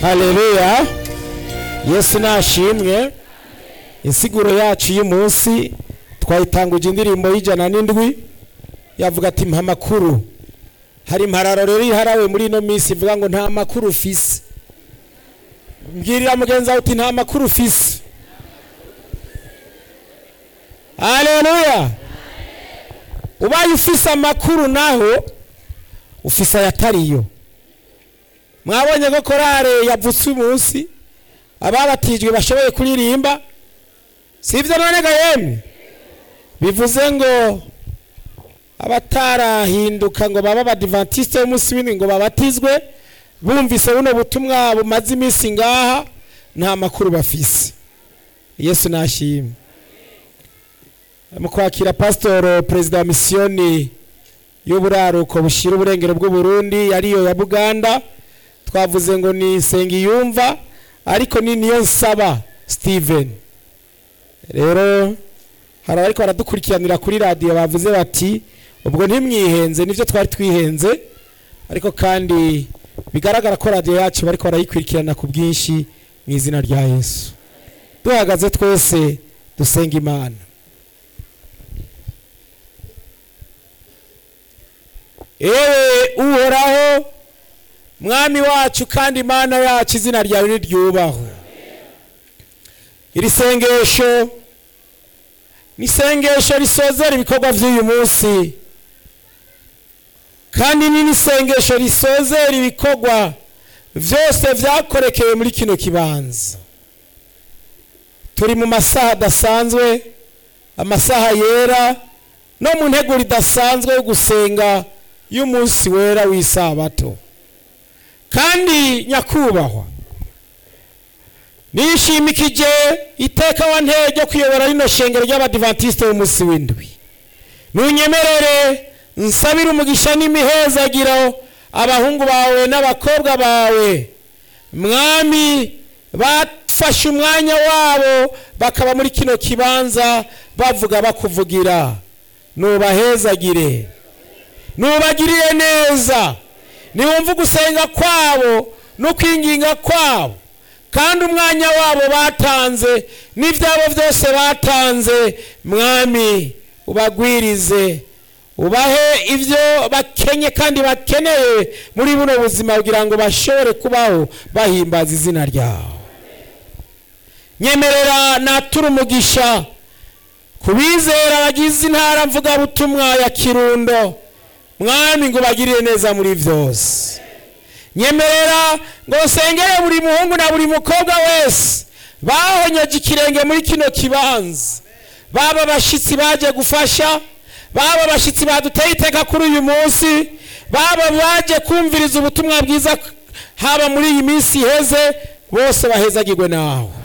haleluya yesu nashimwe insiguro yacu y'umunsi twayitanguje indirimbo y'ijana n'indwi yavuga ati mpa amakuru hari impararo rero iharawe muri ino minsi ivuga ngo nta makuru ufise mbwirira mugenzi wawe uti nta makuru ufise haleluya ubaye ufise amakuru naho ufise ayatariyo mwabonye ko korale yavutse umunsi ababatijwe bashoboye kuririmba si ibyo none ga yemwe bivuze ngo abatarahinduka ngo babe abadivantisite b'umunsi w'indwi ngo babatizwe bumvise buno butumwa bumaze iminsi ngaha nta makuru bafise yesu nashimwe mu kwakira pasitoro perezida wa misiyoni y'uburaruko bushyira uburengero bw'uburundi yariyo ya buganda twavuze ngo ni yumva ariko ni niyo nsaba steven rero hari ariko baradukurikiranira kuri radiyo bavuze bati ubwo ntimwihenze nibyo twari twihenze ariko kandi bigaragara ko radiyo yacu bariko barayikurikirana ku bwinshi mu izina rya yesu duhagaze twese dusenga imana ewe uhoraho mwami wacu kandi imana yacu izina ryawe niryubahwe iri sengesho ni isengesho risozera ibikorwa by'uyu munsi kandi ni n'isengesho risozera ibikorwa byose byakorekeye muri kino kibanza turi mu masaha adasanzwe amasaha yera no mu nteguro idasanzwe yo gusenga y'umunsi wera w'isabato kandi nyakubahwa nishimikije iteka wa ntege ryo kuyobora rino shengero ry'abadivantisite b'umunsi w'indwi ntunyemerere nsabire umugisha n'imihezagiro abahungu bawe n'abakobwa bawe mwami bafashe umwanya wabo bakaba muri kino kibanza bavuga bakuvugira nubahezagire nubagirire neza niwumva ugusenga kwabo no kwinginga kwabo kandi umwanya wabo batanze n'ibyabo byose batanze mwami ubagwirize ubahe ibyo bakenye kandi bakeneye muri buno buzima kugira ngo bashobore kubaho bahimbaza izina ryawe nyemerera natura umugisha ku bizera bagize intara mvugabutumwa ya kirundo mwami ngo bagirire neza muri byose nyemerera ngo nsengere buri muhungu na buri mukobwa wese bahonyeje ikirenge muri kino kibanza baba abashyitsi baje gufasha baba abashyitsi baduteye iteka kuri uyu munsi baba baje kumviriza ubutumwa bwiza haba muri iyi minsi iheze bose bahezagirwe nawe